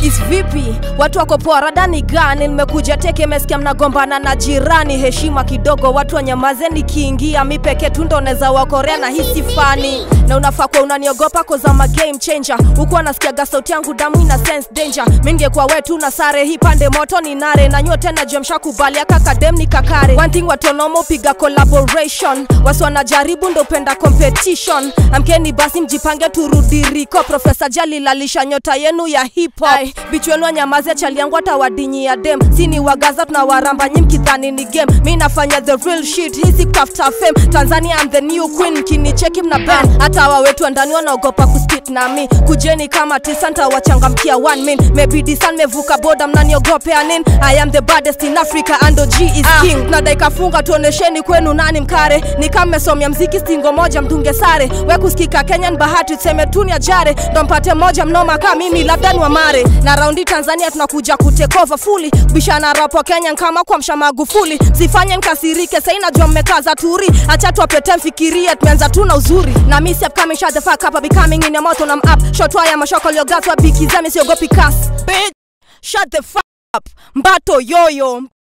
is vipi watu wako poa radani gani nimekuja teke mesikia mnagombana na jirani heshima kidogo watu wanyamaze nikiingia mi peke tu ndo neza wakorea na hisi fani na unafaa kuwa unaniogopa kozama game changer huku anasikiaga sauti yangu damu ina sense danger mingekuwa wetu na sare hii pande moto ni nare na nyote na jemsha kubalia kakadem ni kakare one thing watonomo piga collaboration wasi wanajaribu ndo penda competition amkeni basi mjipange turudiriko profesa jali lalisha nyota yenu ya hip hop bichu wenu anyamaze chali yangu atawadinyi ya dem sini wagaza tunawaramba nyi mkidhani ni game mi nafanya the real shit hisi kutafuta fame tanzania I'm the new queen kinicheki mna ben hata wa wetu wa ndani wanaogopa kuspit nami kujeni kama tisa ntawachangamkia one min maybe san mevuka boda mnaniogopea nin i am the baddest in africa ando g is king tunadaika funga tuonesheni kwenu nani mkare ni kama mmesomya mziki stingo moja mtunge sare we kusikika kenyan bahati tuseme tu ni ajare ndo mpate moja mnoma kaa mimi labda ni wamare na raundi tanzania tunakuja kutekova fuli bishana rapo kenyan kama kwa msha magufuli sifanye nkasirike sai najua mmekaza turi acha tuwapete mfikirie tumeanza tu na uzuri na mi si upcoming shut the fuck up becoming in your mouth on I'm up shot wire mashoko liogatwa bikizemi siogopi kas bitch shut the fuck up mbato yoyo